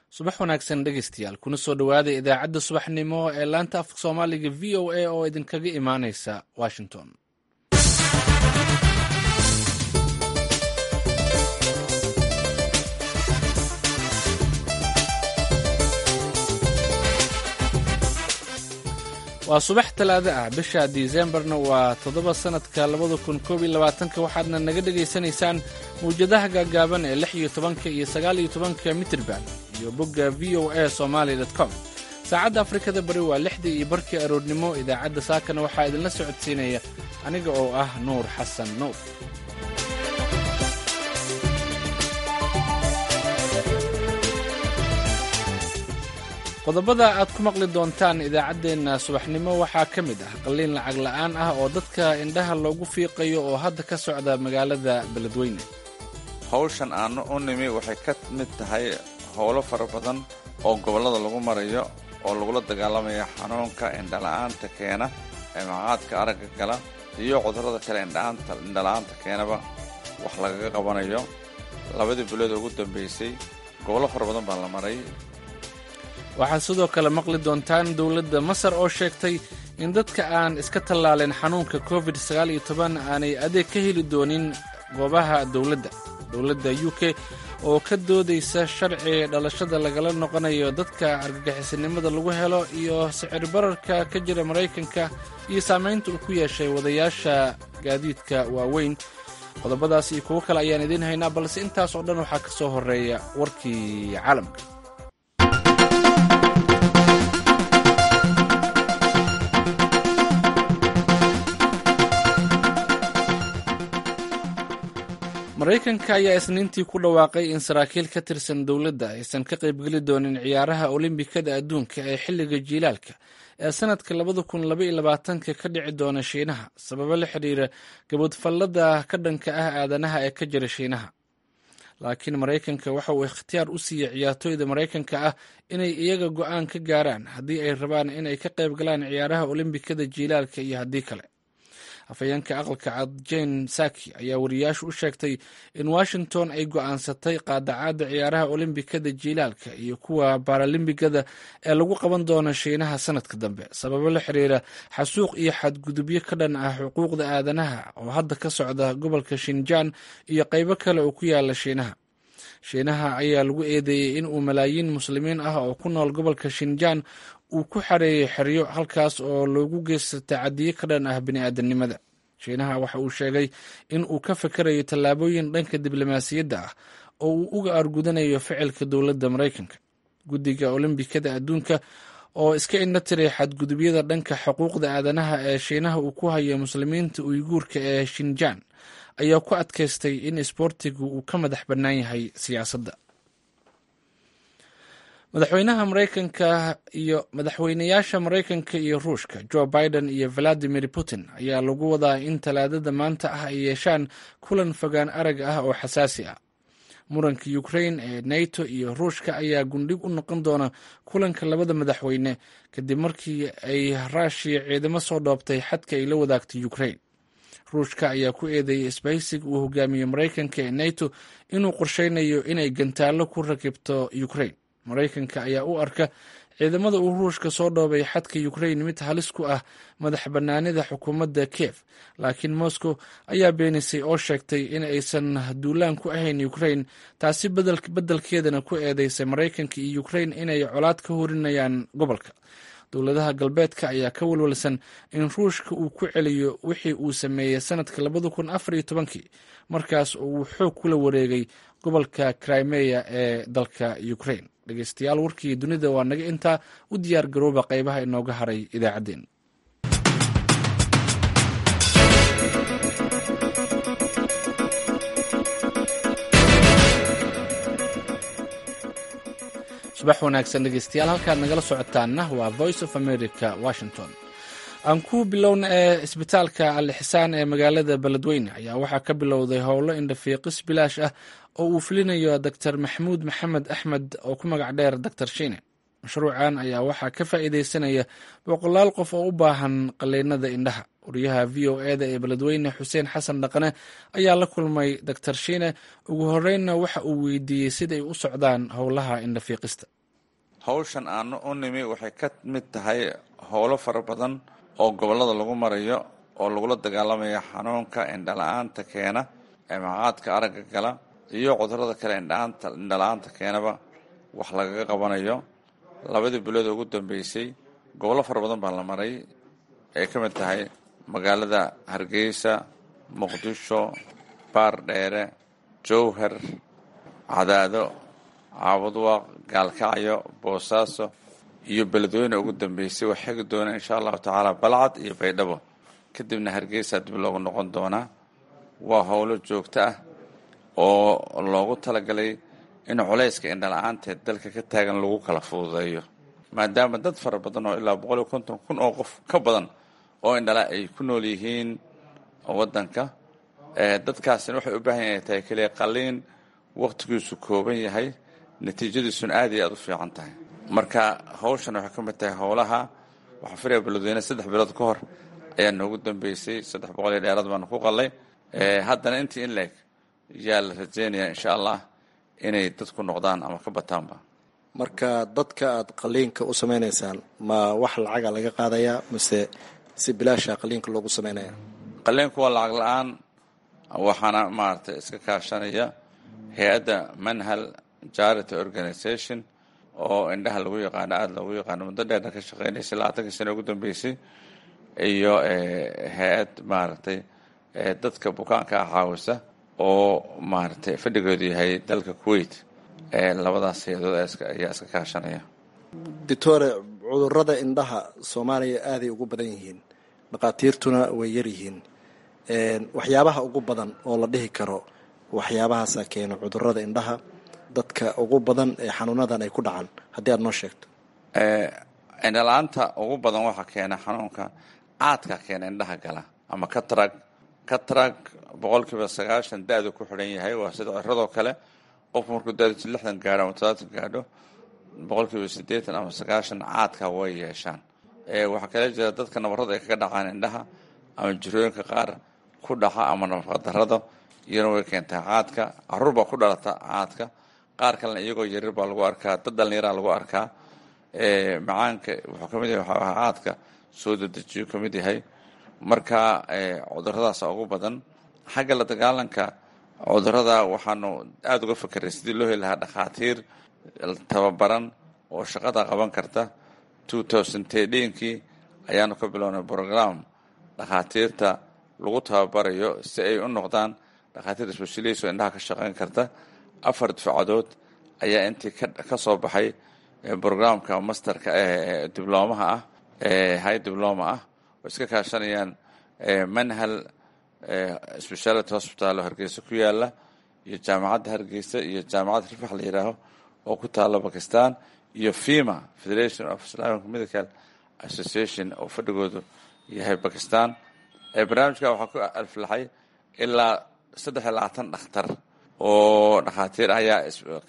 subax wanaagsan dhegeystayaal kuna soo dhowaada idaacadda subaxnimo ee laanta afka soomaaliga v o a oo idinkaga imaaneysa washington waa subax talaado ah bisha disembarna waa toddoba sannadka labada kun koob iyo labaatanka waxaadna naga dhegaysanaysaan mawjadaha gaagaaban ee lix iyo tobanka iyo sagaal iyo tobanka mitrban iyo bogga v o a somaali com saacadda afrikada bari waa lixdii iyo barkii aroornimo idaacadda saakana waxaa idinla socodsiinaya aniga oo ah nuur xasan nuur qodobada aad ku maqli doontaan idaacaddeenna subaxnimo waxaa ka mid ah qalliin lacag la'aan ah oo dadka indhaha loogu fiiqayo oo hadda ka socda magaalada beledweyne hawshan aanu u nimi waxay ka mid tahay howlo fara badan oo gobollada lagu marayo oo lagula dagaalamaya xanuunka indhala'aanta keena ee maqaadka aragga gala iyo cudurrada kale indhala'aanta keenaba wax lagaga qabanayo labadii bilood ugu dambaysay gobollo fara badan baa la maray waxaad sidoo kale maqli doontaan dowladda masar oo sheegtay in dadka aan iska tallaalin xanuunka covid sagaal iyo toban aanay adeeg ka heli doonin goobaha dowladda dowladda u k oo ka doodaysa sharci dhalashada lagala noqonayo dadka argagixisanimada lagu helo iyo sicir bararka ka jira maraykanka iyo saamaynta uu ku yeeshay wadayaasha gaadiidka waaweyn qodobadaas iyo kuwo kale ayaan idiin haynaa balse intaas oo dhan waxaa ka soo horreeya warkii caalamka maraykanka ayaa isniintii ku dhawaaqay in saraakiil ka tirsan dowladda aysan ka qaybgeli doonin ciyaaraha olimbikada adduunka ee xilliga jiilaalka ee sanadka labada kun labaiyo labaatanka ka dhici doona shiinaha sababo la xidhiira gabadfallada ka dhanka ah aadanaha ee ka jira shiinaha laakiin maraykanka waxa uu ikhtiyaar u siiyey ciyaartooyda maraykanka ah inay iyaga go'aan ka gaaraan haddii ay rabaan inay ka qayb galaan ciyaaraha olimbikada jiilaalka iyo haddii kale afhayeenka aqalka cad jane saki ayaa wariyaashu u sheegtay in washington ay go'aansatay qaadacaadda ciyaaraha olimbikada jiilaalka iyo kuwa baralimbigada ee lagu qaban doono shiinaha sanadka dambe sababo la xiriira xasuuq iyo xadgudubyo ka dhan ah xuquuqda aadanaha oo hadda ka socda gobolka shinjaan iyo qaybo kale oo ku yaala shiinaha shiinaha ayaa lagu eedeeyey in uu malaayiin muslimiin ah oo ku nool gobolka shinjaan uu ku xareeyey xeryo halkaas oo loogu geysta tacadiyo ka dhan ah bini'aadanimada shiinaha waxa uu sheegay in uu ka fakarayo tallaabooyin dhanka diblomaasiyadda ah oo uu uga argudanayo ficilka dowladda maraykanka guddiga olimbikada adduunka oo iska indha tiray xadgudubyada dhanka xuquuqda aadanaha ee shiinaha uu ku hayo muslimiinta uyguurka ee shinjaan ayaa ku adkaystay in isboortigu uu ka madax bannaan yahay siyaasadda madaxweynaha maraykanka iyo madaxweynayaasha maraykanka iyo ruushka joe biden iyo valadimir putin ayaa lagu wadaa in talaadada maanta ah ay yeeshaan kulan fogaan arag ah oo xasaasi ah muranka ukrain ee nato iyo ruushka ayaa gundhig u noqon doona kulanka labada madaxweyne kadib markii ay raashiya ciidamo soo dhoobtay xadka ay la wadaagtay ukrain ruushka ayaa ku eedeeyey isbahaysiga uu hogaamiye maraykanka ee nato inuu qorsheynayo inay gantaallo ku rakibto ukrain maraykanka ayaa u arka ciidamada uu ruushka soo dhoobay xadka ukrain mid halis ku ah madax bannaanida xukuumadda kiev laakiin moscow ayaa beenisay oo sheegtay in aysan duulaan ku ahayn ukrain taasi beddelkeedana ku eedeysay maraykanka iyo ukrain inay colaad ka horinayaan gobolka dowladaha galbeedka ayaa ka walwalsan in ruushka uu ku celiyo wixii uu sameeyey sanadka labada kun afar iyo tobankii markaas oo uu xoog kula wareegay gobolka crimeya ee dalka ukrain dhegeystayaal warkii dunida waa naga intaa u diyaar garooba qaybaha inooga haray idaacaddeen subax wanaagsan dhegeystayaal halkaad nagala socotaanna waa voice of america washington aan ku bilowna ee isbitaalka alixsaan ee magaalada beledweyne ayaa waxaa ka bilowday howlo indhafiiqis bilaash ah oo uu fulinayo doctor maxamuud maxamed axmed oo ku magac dheer doctor shiine mashruucan ayaa waxaa ka faa'iideysanaya boqolaal qof oo u baahan qaliinada indhaha wariyaha v o eda ee beledweyne xuseen xasan dhaqane ayaa la kulmay doctor shiine ugu horeynna waxa uu weydiiyey siday u socdaan howlaha indhafiiqista hawshan aanu u nimi waxay ka mid tahay howlo fara badan oo gobollada lagu marayo oo lagula dagaalamayo xanuunka indhala-aanta keena maqaadka aragga gala iyo cudurada kale indhala-aanta keenaba wax lagaga qabanayo labadii bilood ugu dambeysay gobollo fara badan baa la maray ay ka mid tahay magaalada hargeysa muqdisho baardheere jowhar cadaado caabudwaaq gaalkacyo boosaaso iyo beledweyne ugu dambeysay waa xegi doona insha allahu tacaala balcad iyo baydhabo kadibna hargeysaa dib loogu noqon doonaa waa howlo joogto ah oo loogu talagalay in culayska indhala-aanteed dalka ka taagan lagu kala fududeeyo maadaama dad fara badan oo ilaa boqol iyo konton kun oo qof ka badan oo indhala ay ku nool yihiin waddanka dadkaasina waxay u baahan yahay tahay keliya qaliin wakhtigiisu kooban yahay natiijadiisuna aad iyo aada u fiican tahay marka hawshan waxay ka mid tahay howlaha waxaa filaya beledweyne saddex bilood ka hor ayaa noogu dambeysay saddex boqol iyo dheeraad baanu ku qalay haddana intii in leeg yaa la rajeynayaa insha allah inay dadku noqdaan ama ka bataanba marka dadka aada qaliinka u sameynaysaan ma wax lacaga laga qaadayaa mise si bilaasha qaliinka loogu sameynaya qaliinku waa lacag la-aan waxaana maaragtay iska kaashanaya hay-adda manhal charity organization oo indhaha lagu yaqaano aada loogu yaqaano muddo dheerna ka shaqeynaysay labaatankii sano ugu dambeysay iyo hay-ad maaragtay dadka bukaanka ah caawisa oo maaragtay fadhigeedu yahay dalka kuwait labadaas hay-adood ayaa iska kaashanaya doctore cudurada indhaha soomaaliya aaday ugu badan yihiin dhakhaatiirtuna way yaryihiin waxyaabaha ugu badan oo la dhihi karo waxyaabahaasa keena cudurada indhaha dadka ugu badan ee xanuunadan ay ku dhacaan haddii aada noo sheegto indhala-aanta ugu badan waxaa keena xanuunka caadka keena indhaha gala ama katrag katrag boqolkiiba sagaashan da-du ku xidhan yahay waa sida ciradoo kale qofku markuu da-diisu lixdan gaadho ama todobaatan gaadho boqolkiiba siddeetan ama sagaashan caadka way yeeshaan waxaa kale jira dadka nabarrada ay kaga dhacaan indhaha ama jirooyinka qaar ku dhaca ama nafaqadarrada iyana way keentaa caadka caruur baa ku dhalata caadka qaar kalena iyagoo yarir baa lagu arkaa dad dhallinyaraa lagu arkaa macaanka wuxuu kamid yahay waxaa caadka soo dedejiyo ka mid yahay marka cuduradaasa ugu badan xagga la dagaalanka cudurada waxaanu aada uga fekeray sidii loo heli lahaa dhakhaatiir tababaran oo shaqada qaban karta two thousand tedhinkii ayaanu ka bilownay program dhakhaatiirta lagu tababarayo si ay u noqdaan dhakhaatiir specialist oo indhaha ka shaqeyn karta afar dufcadood ayaa intii ka soo baxay programka masterka ee diblomaha ah high diploma ah oo iska kaashanayaan manhal speciality hospital oo hargeysa ku yaala iyo jaamacadda hargeysa iyo jaamacadda rifax la yidhaaho oo ku taala bakistan iyo fima federation of islamic medical association oo fadhigoodu yahay bakistan barnaamijka waxaa ku alflaxay ilaa saddex iyo labaatan dhakhtar oo dhakhaatiir ayaa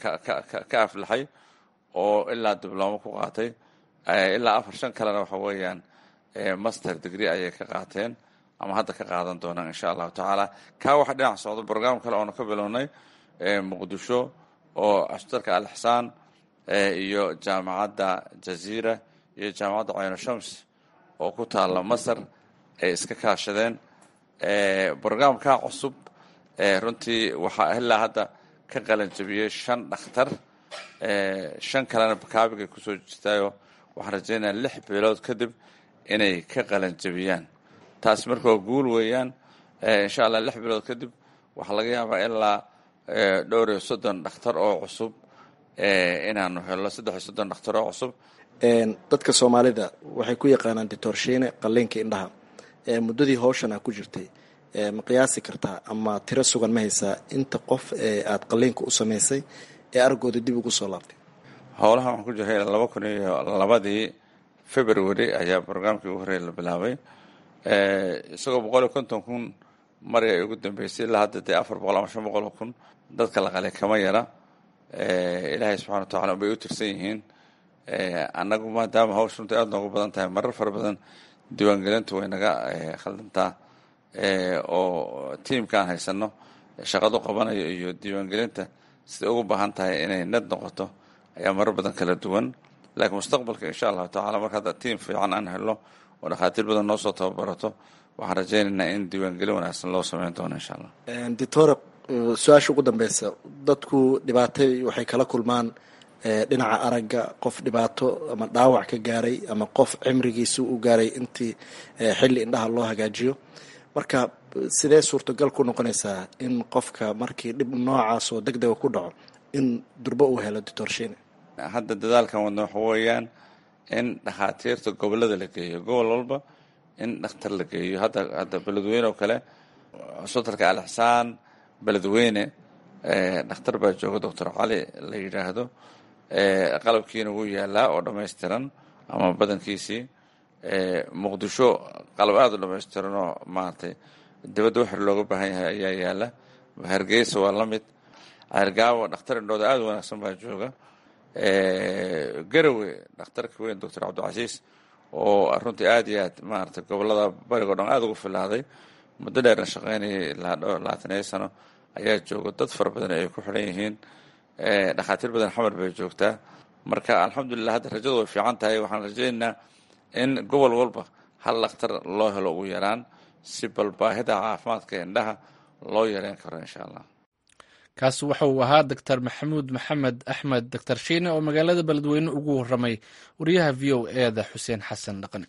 ka aflaxay oo ilaa diblomo ku qaatay ilaa afar shan kalena waxa weeyaan master degree ayay ka qaateen ama hadda ka qaadan doonaan insha allahu tacaala kaa waxa dhinac socda brogram kale oonu ka bilownay muqdisho oo asbitalka alixsaan iyo jaamacadda jaziira iyo jaamacadda cayno shams oo ku taala masar ay iska kaashadeen brograamkaa cusub runtii waxaa ilaa hadda ka qalan jabiyey shan dhakhtar shan kalena bakaabigay kusoo jirtaayoo waxaan rajeynaya lix bilood kadib inay ka qalan jabiyaan taasi marka waa guul weeyaan insha allah lix bilood kadib waxaa laga yaabaa ilaa dhowr iyo soddon dhakhtar oo cusub inaanu helno saddex iyo soddon dhakhtar oo cusub dadka soomaalida waxay ku yaqaanaan ditorshiine qalliinka indhaha muddadii howshan aa ku jirtay ma qiyaasi kartaa ama tiro sugan ma haysaa inta qof ee aada qalliinka u samaysay ee argooda dib ugu soo laabtay howlaha waxaan ku jiray laba kun iyo labadii february ayaa brograamkii ugu horreeya la bilaabay isagoo boqol iyo konton kun mari ay ugu dambeysay ilaa hadda dee afar boqol ama shan boqol oo kun dadka la qalay kama yara ilaahay subxana wa tacala bay u tirsan yihiin annagu maadaama hawsha runta aada noogu badan tahay marar fara badan diiwaangelintu way naga khaldantaa oo tiimkaan haysano shaqadu qabanayo iyo diiwaangelinta siday ugu baahan tahay inay nad noqoto ayaa marar badan kala duwan laakiin mustaqbalka insha allahu tacala marka hadda tiim fiican aan helno oo dhakhaatiir badan noo soo tababarato waxaan rajaynaynaa in diiwaangelin wanaagsan loo sameyn doono insha allah doctora su-aasha ugu dambeysa dadku dhibaatay waxay kala kulmaan dhinaca aragga qof dhibaato ama dhaawac ka gaaray ama qof cimrigiisa u gaaray intii xilli indhaha loo hagaajiyo marka sidee suurtagal ku noqonaysaa in qofka markii dhib noocaas oo deg dega ku dhaco in durbo uu helo doctor shine hadda dadaalkan wadna waxa weeyaan in dhakhaatiirta gobolada la geeyo gobol walba in dhakhtar la geeyo hadda hadda beledweyne oo kale cusbitalka alixsaan beledweyne dhakhtar baa jooga doctor cali la yidhaahdo qalabkiina wuu yaalaa oo dhammaystiran ama badankiisii muqdisho qalab aada u dhammaystiran oo maaragtay dibadda waxir looga baahan yahay ayaa yaala hargeysa waa la mid ceergaawo dhakhtar indhooda aada u wanaagsan baa jooga garowe dhakhtarka weyn doctor cabdicasiis oo runtii aada iyo aad maaragtay gobolada barigo dhan aada ugu filaaday muddo dheerna shaqeynayay ilaa labaatan iyo sano ayaa jooga dad fara badan ay ku xidhan yihiin dhakhaatiir badan xamar bay joogtaa marka alxamdulilah hadda rajadu way fiican tahay waxaan rajaynaynaa in gobol walba hal dhakhtar loo helo ugu yaraan si bal baahida caafimaadka indhaha loo yareyn karo insha allah kaasi waxa uu ahaa doctor maxamuud maxamed axmed doctor shiine oo magaalada beledweyne ugu waramay wariyaha v o eda xuseen xasan dhaqani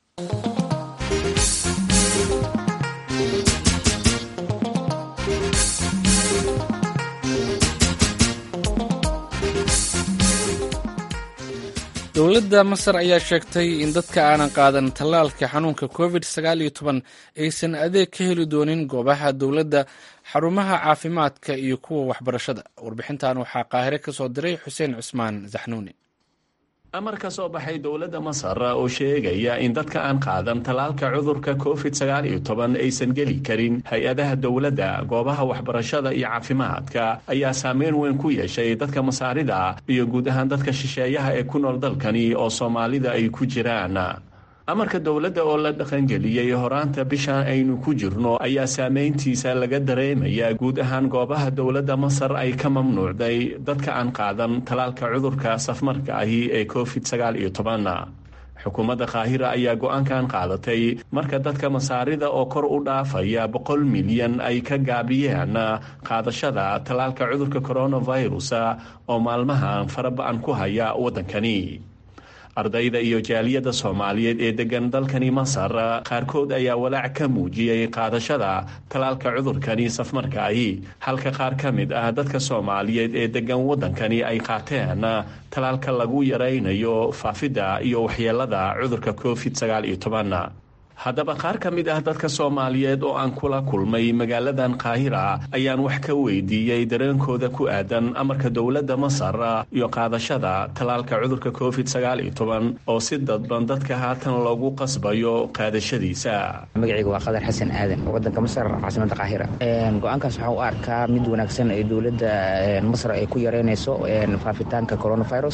dowladda masar ayaa sheegtay in dadka aanan qaadan tallaalka xanuunka covid sagaal iyo toban aysan adeeg ka heli doonin goobaha dowladda xarumaha caafimaadka iyo kuwa waxbarashada warbixintan waxaa qaahire ka soo diray xuseen cusmaan zaxnuuni amar ka soo baxay dowladda masar oo sheegaya in dadka aan qaadan tallaalka cudurka covid sagaal iyo toban aysan geli karin hay-adaha dowladda goobaha waxbarashada iyo caafimaadka ayaa saameyn weyn ku yeeshay dadka masaarida iyo guud ahaan dadka shisheeyaha ee ku nool dalkani oo soomaalida ay ku jiraan amarka dowladda oo la dhaqangeliyey horaanta bishan aynu ku jirno ayaa saameyntiisa laga dareemayaa guud ahaan goobaha dowladda masar ay ka mamnuucday dadka aan qaadan tallaalka cudurka safmarka ahi ee covid sagaal iyo toban xukuumadda kaahira ayaa go-aankan qaadatay marka dadka masaarida oo kor u dhaafaya boqol milyan ay ka gaabiyeen qaadashada tallaalka cudurka coronavirus oo maalmahan faraba-an ku haya waddankani ardayda iyo jaaliyadda soomaaliyeed ee degan dalkani masar qaarkood ayaa walaac ka muujiyey qaadashada tallaalka cudurkani safmarkaahi halka qaar ka mid ah dadka soomaaliyeed ee degan waddankani ay qaateen tallaalka lagu yaraynayo faafidda iyo waxyeelada cudurka covid sagaal iyo toban haddaba qaar ka mid ah dadka soomaaliyeed oo aan kula kulmay magaaladan kaahira ayaan wax ka weydiiyey dareenkooda ku aadan amarka dowladda masar iyo qaadashada tallaalka cudurka covid sagaal iyo toban oo si dadban dadka haatan loogu qasbayo qaadashadiisa magacayga waa qadar xasan aadan wadanka masar caasimada kaahira go-aankaas waxaan u arkaa mid wanaagsan ee dowladda masar ay ku yareynayso faafitaanka coronavirus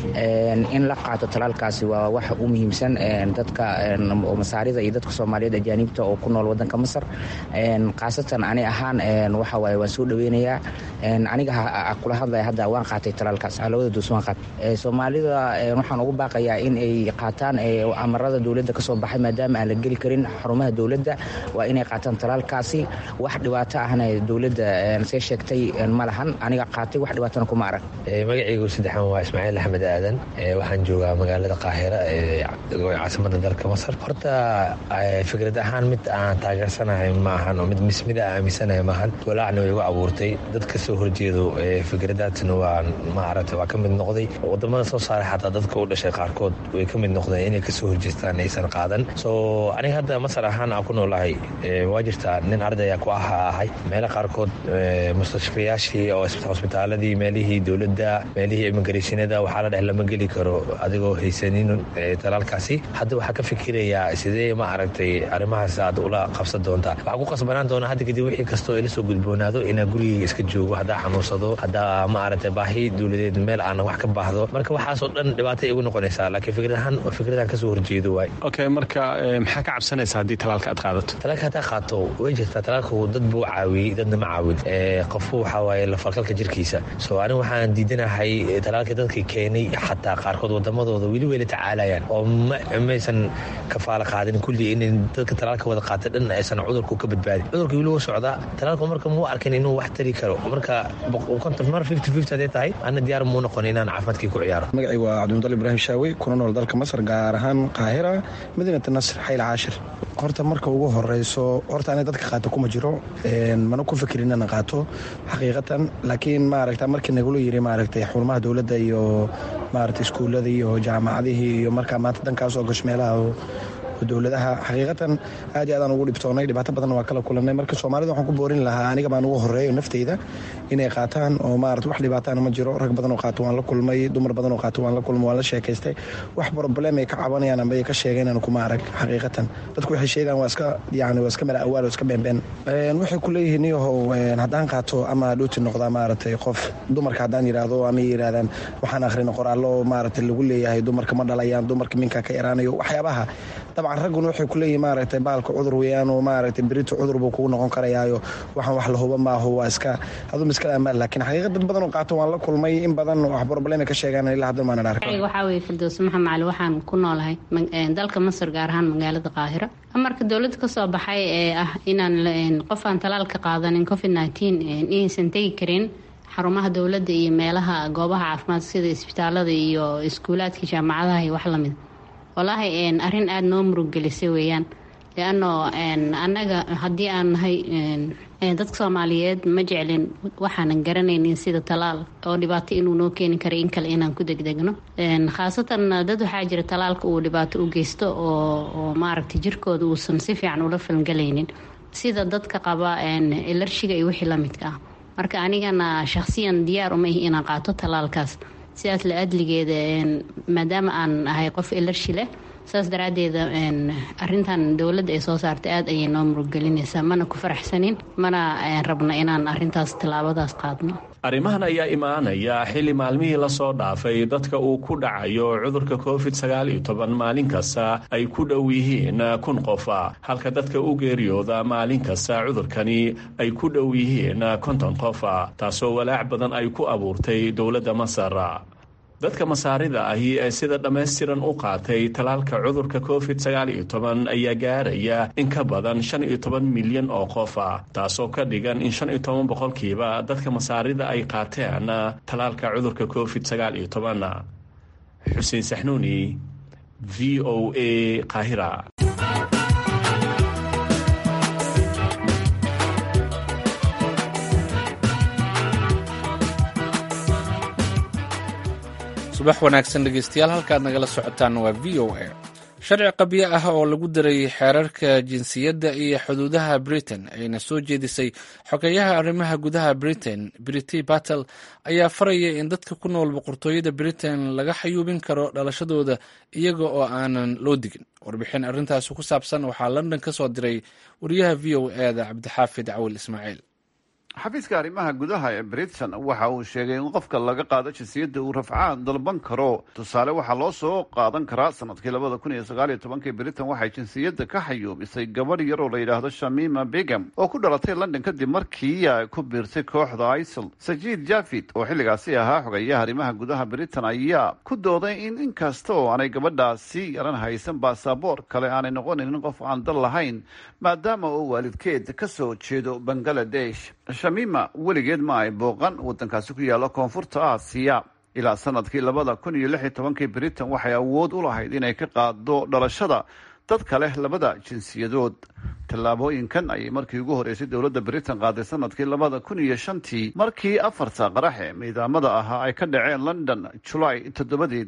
in la qaato tallaalkaasi waa waxa u muhiimsan dadka masaarida iyo dadka soomaaliyeed ajaanibta oo ku nool wadanka masar khaasatan ani ahaan waxa waaye waan soo dhaweynayaa aniga kula hadlaya hadda waan qaatay talaalkaas labada duus waan qaatay soomaalida waxaan ugu baaqayaa in ay qaataan amarada dowladda ka soo baxay maadaama aan la geli karin xarumaha dowladda waa inay qaataan talaalkaasi wax dhibaato ahna dowladda see sheegtay ma lahan aniga qaatay wax dhibaatona kuma arag magacaygu saddexan waa ismaaciil axmed aadan waxaan joogaa magaalada qaahira ee caasimada dalka masar horta fikrad ahaan mid aan taageersanahay ma ahan oo mid mismida aaminsanahay maahan walaacna way igu abuurtay dad ka soo horjeedo fikradaasna waa maaragtay waa ka mid noqday wadamada soo saaray xataa dadka u dhashay qaarkood way ka mid noqdeen inay kasoo horjeestaan aysan qaadan soo aniga hadda masar ahaan aan ku noolahay waa jirtaa nin ardaya ku aha ahay meelo qaarkood mustashfayaashii oo hosbitaaladii meelihii dowladda meelihii immigrationada waxaa la dheh lama geli karo adigoo haysanin talaalkaasi hadda waxaa ka fikirayaa sidee ma ma aragtay arrimahaas aad ula qabsan doontaa waxaa ku qasbanaan doonaa hadda kadib wixii kastoo ila soo gudboonaado inaa gurigeyga iska joogo haddaa xanuunsado haddaa ma aragtay baahi dowladeed meel aan wax ka baahdo marka waxaasoo dhan dhibaatay igu noqonaysaa laakiin fikrad ahaan fikradan kasoo horjeedo waay okay marka maxaa ka cabsanaysa haddii talaalka aad qaadato talaalka haddaa qaato way jirtaa talaalku dad buu caawiyey dadna ma caawin qofku waxaa waaye lafalkalka jirkiisa so aniga waxaan diidanahay talaalka dadka keenay xataa qaarkood wadamadooda weli weyla tacaalayaan oo maysan kafaalo qaadin kulli in dadka talaalka wada qaata dhan aysan cudurku ka badbaadin cudurka weli wuu socdaa talaalku marka muu arkin inuu wax tari karo marka konton mar fifty fifty hadday tahay ana diyaar muu noqon inaan caafimaadkii ku ciyaaro magacii waa cabdimudal ibraahim shaawi kuna nool dalka masar gaar ahaan qaahira madiinata nasr xayl caashir horta marka ugu horeyso horta aniga dadka qaata kuma jiro mana ku fikirin inaan qaato xaqiiqatan laakiin maaragta markii nagula yiri maaragtay xarumaha dowladda iyo maaragtay iskuullada iyo jaamacadihii iyo markaa maanta dankaas oo gash meelaha dowladaha xaqiiqatan aad iyo aadaan ugu dhibtoonay dhibaato badan waa kala kulanay marka soomaalida waxaan ku boorin lahaa aniga baan ugu horeeyo nafteyda inay qaataan oo maarata wax dhibaataana ma jiro rag badan oo qaato waan la kulmay dumar badan oo qaato waan la kulmay waan la sheekaystay wax problem ay ka cabanayaan amba ay ka sheegeen kuma arag xaqiiqatan dadku waxay sheegaan waa iska yani waa iska mala awaal oo iska beenbeen waxay ku leeyihiin iyahow haddaan qaato ama dhuuti noqdaa maaragtay qof dumarka haddaan yidhaahdo ama yidhahdaan waxaan akhrina qoraallo maaragtay lagu leeyahay dumarka ma dhalayaan dumarka minkaa ka yaraanayo waxyaabaha dabcan ragguna waxay ku leeyihin maaragtay baalka cudur weeyaan oo maaragtay berito cudur buu kugu noqon karayaayo waxaan wax la huba maaho waa iska aduu miskala amaan laakiin xaqiiqa dad badan oo qaato waan la kulmay in badan wax problema ka sheegaan ilaa hadda maanan arag waxaa weeye firdows maxamed cali waxaan ku noolahay dalka masar gaar ahaan magaalada qaahira amarka dowladda kasoo baxay ee ah inaan qof aan talaalka qaadanin covid nineteen inaysan tegi karin xarumaha dowladda iyo meelaha goobaha caafimaad sida isbitaalada iyo iskuulaadka jaamacadaha iyo wax lamid wallaahi arrin aada noo muruggelisay weeyaan leano annaga haddii aan nahay dadka soomaaliyeed ma jeclin waxaanan garanaynin sida talaal oo dhibaato inuu noo keeni kara in kale inaan ku degdegno khaasatan dad waxaa jira talaalka uu dhibaato u geysto oo maaragtay jirkooda uusan si fiican ula falgalaynin sida dadka qaba ilarshiga iyo wixii lamidka ah marka anigana shakhsiyan diyaar uma ihi inaan qaato talaalkaas sidaas la adligeeda maadaama aan ahay qof ilarshi leh saas daraaddeeda arintan dowladda ay soo saartay aada ayay noo muruggelinaysaa mana ku faraxsanin mana rabna inaan arintaas tallaabadaas qaadno arrimahan ayaa imaanaya xilli maalmihii lasoo dhaafay dadka uu ku dhacayo cudurka covid sagaal iyo toban maalin kasta ay ku dhow yihiin kun qofa halka dadka u geeriyooda maalin kasta cudurkani ay ku dhow yihiin konton qofa taasoo walaac badan ay ku abuurtay dowladda masar dadka masaarida ahi ee sida dhammaystiran u qaatay talaalka cudurka covid sagaal iyo toban ayaa gaaraya in ka badan shan iyo toban milyan oo qof ah taasoo ka dhigan in shan iyo toban boqolkiiba dadka masaarida ay qaateen talaalka cudurka covid sagaal iyo toban xuseen saxnuuni v o a qaahira subax wanaagsan dhegeystayaal halkaad nagala socotaan waa v o a sharci qabyo ah oo lagu daray xeerarka jinsiyadda iyo xuduudaha britain ayna soo jeedisay xogeyaha arrimaha gudaha britain brity battle ayaa faraya in dadka ku nool boqortooyada britain laga xayuubin karo dhalashadooda iyaga oo aanan loo digin warbixin arrintaasi ku saabsan waxaa london ka soo diray wariyaha v o eda cabdixaafid cawil ismaaciil xafiiska arrimaha gudaha ee britain waxa uu sheegay in qofka laga qaado jinsiyadda uu rafcaan dalban karo tusaale waxaa loo soo qaadan karaa sanadkii labada kun iyo sagaal iyo tobankii britain waxay jinsiyadda ka xayuubisay gabadh yar oo la yidhaahdo shamima begam oo ku dhalatay london kadib markii ay ku biirtay kooxda isil sajiid javid oo xilligaasi ahaa xogeyaha arrimaha gudaha britain ayaa ku dooday in inkasta oo aanay gabadhaasi yaran haysan baasaboor kale aanay noqonayn qof aan dal lahayn maadaama uu waalidkeed ka soo jeedo bangaladesh shamima weligeed ma ay booqan waddankaasi ku yaalla koonfurta aasiya ilaa sanadkii labada kun iyo lix iyo tobankii britain waxay awood u lahayd inay ka qaado dhalashada dadka leh labada jinsiyadood tallaabooyinkan ayay markii ugu horeysay dowladda britain qaaday sanadkii labada kun iyo shantii markii afarta qarax ee miidaamada ahaa ay ka dhaceen london julaay toddobadeedii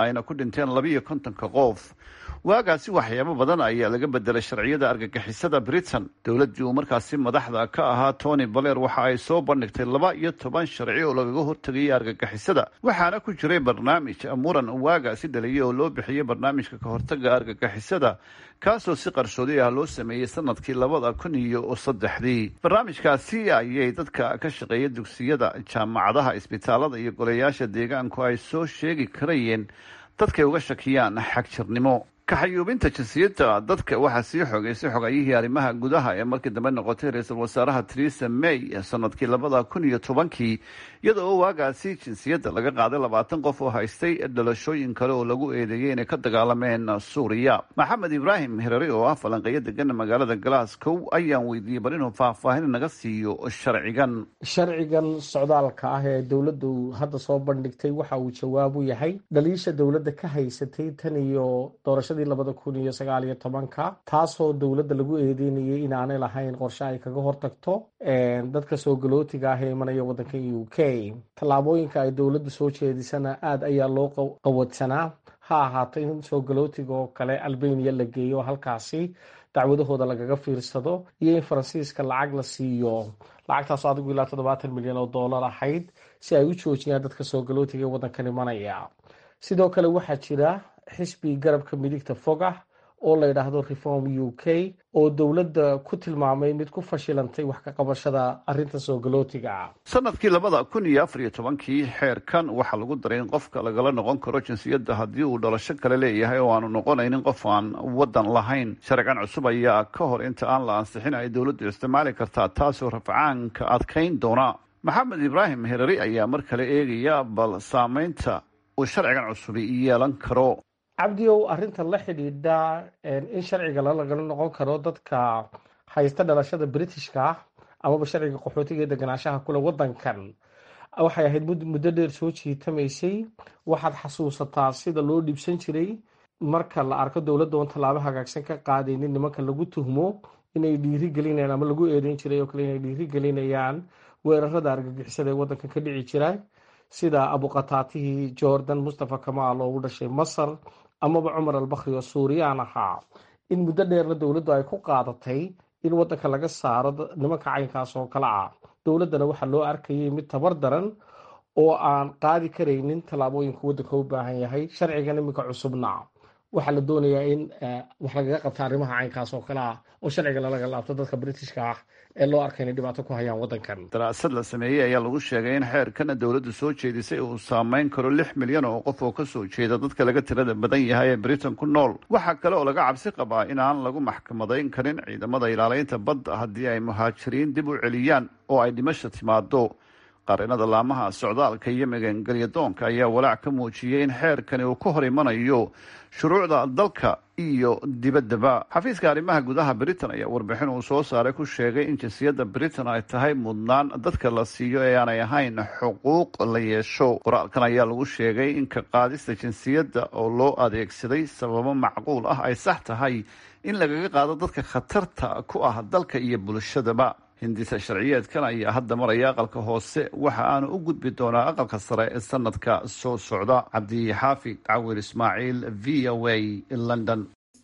ayna ku dhinteen labiiyo kontonka qof waagaasi waxyaabo badan ayaa laga bedelay sharciyada argagixisada britain dowladdii uu markaasi madaxda ka ahaa tony baler waxa ay soo bandhigtay laba iyo toban sharci oo lagaga hortegayay argagixisada waxaana ku jiray barnaamij muran waagaasi dhaliyay oo loo bixiyey barnaamijka ka hortaga argagixisada kaasoo si qarsoodi ah loo sameeyey sanadkii labada kun iyo saddexdii barnaamijkaasi ayay dadka ka shaqeeya dugsiyada jaamacadaha isbitaalada iyo golayaasha deegaanku ay soo sheegi karayeen dadkay uga shakiyaan xagjirnimo kaxayuubinta jinsiyadda dadka waxaa sii xogeysay xogayihii arrimaha gudaha ee markii dambe noqotay ra-iisul wasaaraha theresa may sanadkii labada kun iyo tobankii iyada oo waagaasi jinsiyadda laga qaaday labaatan qof oo haystay dhalashooyin kale oo lagu eedeeyey inay ka dagaalameen suuriya maxamed ibraahim hirari oo ah falanqeeyo degan magaalada glasgow ayaan weydiiyey bal inuu faahfaahin naga siiyo sharcigan sharcigan socdaalka ah ee dowladdu hadda soo bandhigtay waxa uu jawaab u yahay dhaliisha dowladda ka haysatay tan iyo doorashadii labada kun iyo sagaal iyo tobanka taasoo dowladda lagu eedeynayay inaanay lahayn qorshe ay kaga hortagto dadka soo galootiga ah ee imanaya waddanka u k tallaabooyinka ay dowladdu soo jeedisana aada ayaa loo qawadsanaa ha ahaato in soo galootiga oo kale albania la geeyo halkaasi dacwadahooda lagaga fiirsado iyo in faransiiska lacag la siiyo lacagtaasoo adigu ilaa toddobaatan milyan oo dollar ahayd si ay u joojiyaan dadka soo galootiga ee waddankan imanaya sidoo kale waxaa jira xisbi garabka midigta fogah oo la yidhaahdo reform u k oo dowladda ku tilmaamay mid ku fashilantay wax ka qabashada arrinta soo galootiga sanadkii labada kun iyo afar iyo tobankii xeerkan waxaa lagu daray in qofka lagala noqon karo jinsiyadda haddii uu dhalasho kale leeyahay oo aanu noqonaynin qof aan waddan lahayn sharcigan cusub ayaa ka hor inta aan la ansixin ay dowladdu isticmaali kartaa taasoo rafcaanka adkayn doona maxamed ibraahim herari ayaa mar kale eegaya bal saameynta uu sharcigan cusubi yeelan karo cabdiow arrintan la xidhiidha in sharciga lagala noqon karo dadka haysta dhalashada britishka ah amaba sharciga qaxootiga ee deganaanshaha kule waddankan waxay ahayd muddo dheer soo jiitamaysay waxaad xasuusataa sida loo dhibsan jiray marka la arko dowladda oon tallaabo hagaagsan ka qaadaynin nimanka lagu tuhmo inay dhiiri gelinayaan ama lagu eedeyn jiray oo kale inay dhiiri gelinayaan weerarada argagixisada ee waddankan ka dhici jira sida abuqataatihii jordan mustafa kamaal oo u dhashay masar amaba cumar albakri oo suuriyaan ahaa in muddo dheerna dowladdu ay ku qaadatay in waddanka laga saaro nimanka caynkaas oo kale ah dowladdana waxaa loo arkayay mid tabar daran oo aan qaadi karaynin tallaabooyinka waddanka u baahan yahay sharcigan iminka cusubna waxaa la doonayaa in wax lagaga qabta arrimaha caynkaas oo kale ah oo sharciga lalaga laabto dadka britishka ah ee loo arka inay dhibaato ku hayaan waddankan daraasad la sameeyey ayaa lagu sheegay in xeerkana dowladdu soo jeedisay uu saameyn karo lix milyan oo qof oo kasoo jeeda dadka laga tirada badan yahay ee britain ku nool waxaa kale oo laga cabsi qabaa in aan lagu maxkamadayn karin ciidamada ilaaleynta badda haddii ay muhaajiriin dib u celiyaan oo ay dhimasha timaado qarinada laamaha socdaalka iyo magangelyadoonka ayaa walaac ka muujiyey in xeerkani uu ka hor imanayo shuruucda dalka iyo dibaddaba xafiiska arrimaha gudaha britain ayaa warbixin uu soo saaray ku sheegay in jinsiyadda britain ay tahay mudnaan dadka la siiyo ee aanay ahayn xuquuq la yeesho qoraalkan ayaa lagu sheegay in ka qaadista jinsiyadda oo loo adeegsaday sababo macquul ah ay sax tahay in lagaga qaado dadka khatarta ku ah dalka iyo bulshadaba hindisa sharciyeedkan ayaa hadda maraya aqalka hoose waxa aanu u gudbi doonaa aqalka sare ee sanadka soo socda cabdixaafid cawir ismaaciil v o a london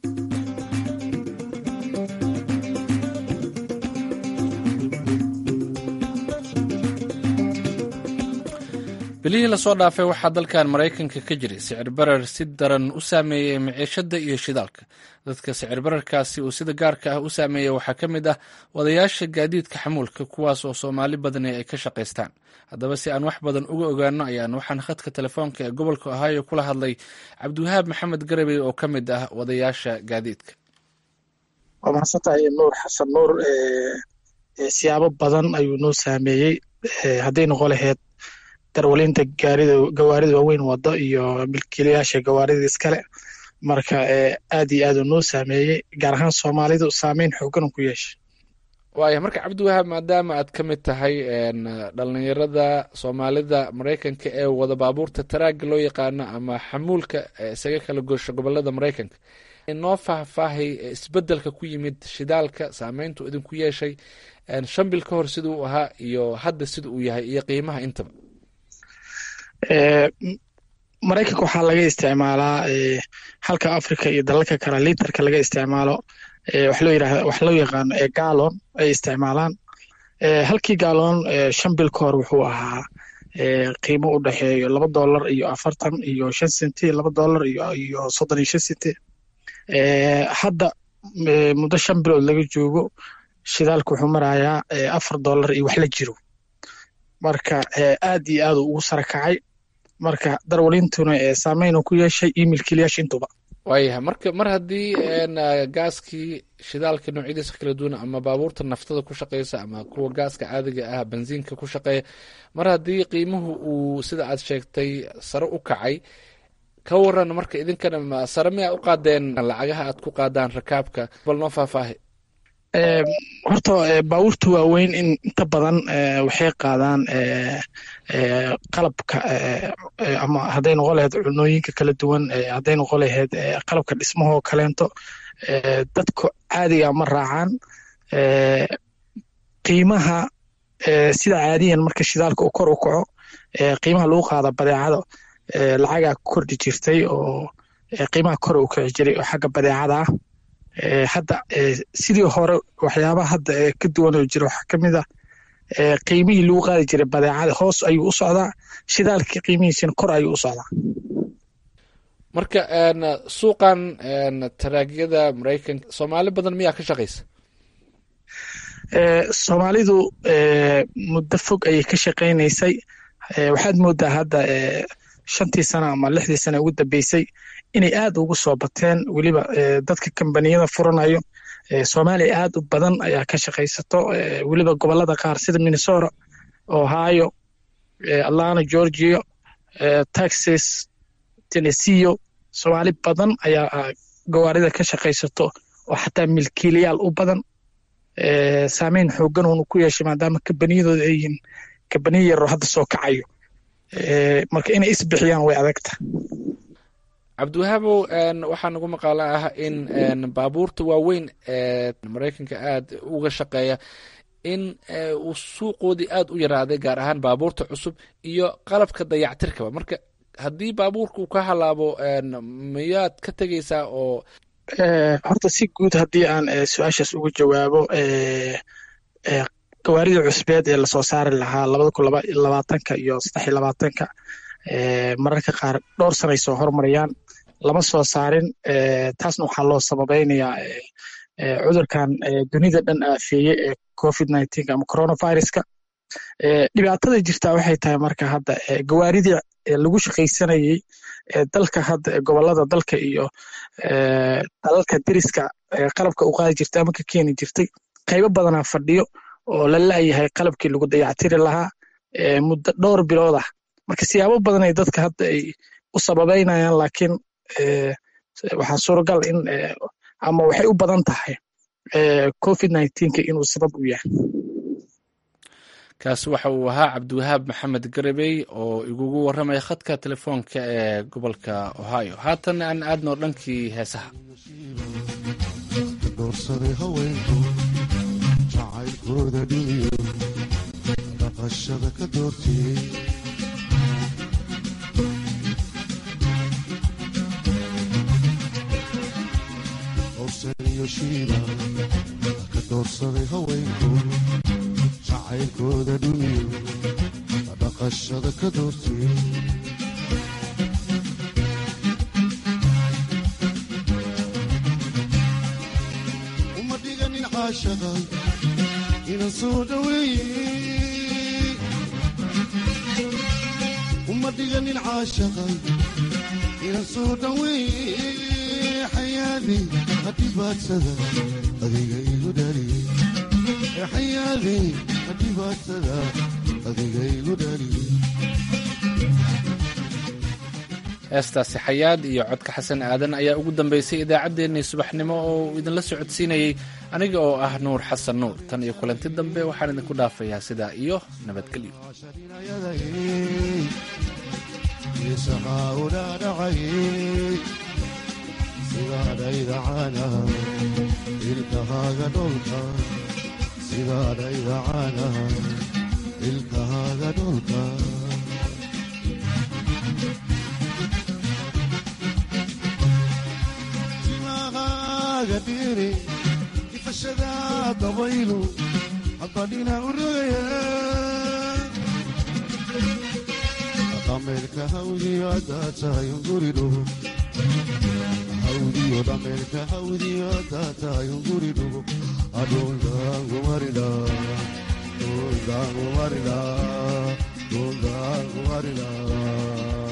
bilihii lasoo dhaafay waxaa dalkan maraykanka ka jiray sicir barar si daran u saameeyey maciishada iyo shidaalka dadka sicir bararkaasi uu sida gaarka ah u saameeyey waxaa ka mid ah wadayaasha gaadiidka xamuulka kuwaas oo soomaali badani ay ka shaqaystaan haddaba si aan wax badan uga ogaano ayaan waxaan khadka telefoonka ee gobolka ohaayo kula hadlay cabdiwahaab maxamed garabey oo ka mid ah wadayaasha gaadiidka waa mahadsantahay nuur xasan nuur siyaabo badan ayuu noo saameeyey hadday noqon laheyd darwalinta gaarida gawaarida waaweyn wado iyo milkiilayaasha gawaarida iskale marka aad iyo aad uu noo saameeyey gaar ahaan soomaalidu saameyn xoogan ku yeeshay waaya marka cabdiwahaab maadaama aad ka mid tahay dhalinyarada soomaalida maraykanka ee wada baabuurta taraaga loo yaqaano ama xamuulka isaga kala goosho gobolada maraykanka noo faahfaahay isbedelka ku yimid shidaalka saameyntu idinku yeeshay shan bil ka hor sida uu ahaa iyo hadda sida uu yahay iyo qiimaha intaba maraykanka waxaa laga isticmaalaa halka africa iyo dalalka kale litarka laga isticmaalo wax loo yirahda wax loo yaqaano gaalon ay isticmaalaan halkii gaalon shan bil ka hor wuxuu ahaa qiimo u dhexeeyo laba dollar iyo afartan iyo shan senti laba dollar iyo iyo soddon iyo shan senti hadda muddo shan bilood laga joogo shidaalka wuxuu marayaa afar dollar iyo wax la jiro marka aad iyo aad ugu sara kacay marka darwalintuna saameynu ku yeeshay iyo milkiilayaasha intuba waayahay marka mar haddii gaaskii shidaalka noocyadiisa kala duwan ama baabuurta naftada ku shaqeysa ama kuwa gaaska caadiga ah bensiinka ku shaqeeya mar haddii qiimuhu uu sida aad sheegtay sare u kacay ka waran marka idinkana sare miyaa u qaadeen lacagaha aad ku qaadaan rakaabka bal noo faahfaahi horta baabuurta waaweyn in inta badan waxay qaadaan qalabka ama hadday noqon lahayd cunooyinka kala duwan hadday noqon lahayd qalabka dhismahoo kaleento dadka caadiga ma raacaan qiimaha sida caadiyan marka shidaalka uu kor u kaco qiimaha lagu qaada badeecada lacagaa kordhi jirtay oo qiimaha kor u kici jiray oo xagga badeecada ah hadda sidii hore waxyaabaha hadda ka duwan oo jira waxaa kamid ah qiimihii lagu qaadi jiray badeecada hoos ayuu u socdaa shidaalkii qiimihiisina kor ayuu u socdaa marka suuqan taraagyada maraykanka soomaali badan miyaa ka shaqaysa soomaalidu muddo fog ayay ka shaqaynaysay waxaad moodaa hadda shantii sano ama lixdii sano ugu dambeysay inay aad ugu soo bateen weliba dadka kambaniyada furanayo soomaaliya aad u badan ayaa ka shaqaysato weliba gobolada qaar sida minnesota ohio atlanta georgia texas tenneseo soomaali badan ayaa gawaarida ka shaqaysato oo xataa milkiilayaal u badan saameyn xoogan uunu ku yeeshay maadaama kambaniyadooda ay yihiin kambaniya yaroo hadda soo kacayo marka inay isbixiyaan way adagta cabdiwahaabow waxaa nagu maqaalo ah in baabuurta waaweyn ee maraykanka aad uga shaqeeya in uu suuqoodii aad u yaraaday gaar ahaan baabuurta cusub iyo qalabka dayactirkaba marka haddii baabuurka uu ka halaabo miyaad ka tegeysaa oo horta si guud haddii aan su-aashaas uga jawaabo gawaarida cusbeed ee lasoo saari lahaa labada kun labaatanka iyo saddex iyo labaatanka mararka qaar dhowr sanay soo hormarayaan lama soo saarin taasna waxaa loo sababeynayaa cudurkan dunida dhan aafeeye ee covid nineteen ama coronaviruska dhibaatada jirtaa waxay tahay marka hadda gawaaridii lagu shaqaysanayey dalka hadda gobolada dalka iyo dalalka deriska qalabka u qaadi jirtay ama ka keeni jirtay qaybo badanaa fadhiyo oo la laayahay qalabkii lagu dayactiri lahaa muddo dhowr bilood ah marka siyaabo badan ay dadka hadda ay u sababeynayaan laakiin waxaa suuragal in ama waxay u badan tahay covid nineteenka inuu sabab u yahay kaasi waxa uu ahaa cabdiwahaab maxamed garabey oo igugu warramaya khadka telefoonka ee gobolka ohio haatan aan aadno dhankii heesaha doorsaday haweenku jacaylkooda dhiniyo dhaqashada ka doortiyey howsan iyo shiiba ka doorsaday haweenku jacaylkooda dhuniyo dhaqashada ka doortiyey uma dhiganin caashaqa inan soo dhaweeye uma dhiganin caashaqa inan soo dhaweeye xayaadey hadhibaadsada adiga igu dhaliyey xayaadey hadhibaadsada adiga igu dhaliyey heestaasi xayaad iyo codka xasan aadan ayaa ugu dambeysay idaacaddeenii subaxnimo oo uu idinla socodsiinayey aniga oo ah nuur xasan nuur tan iyo kulanti dambe waxaan idinku dhaafayaa sidaa iyo nabadgelyo sidaadhaydacana ilkahaaga dholka sidaadhaydacana ilkahaaga dholka dhulkaaga dhiiri ifashada dabaylu haddadhina u rogaya dhameerka hawdiyo haddaa tahay unguri dhugo hawdiyo dhameerka hawdiyo haddaa tahay unguri dhugo adhuldaangumarida dhuldaangumarida dhuldaangumarida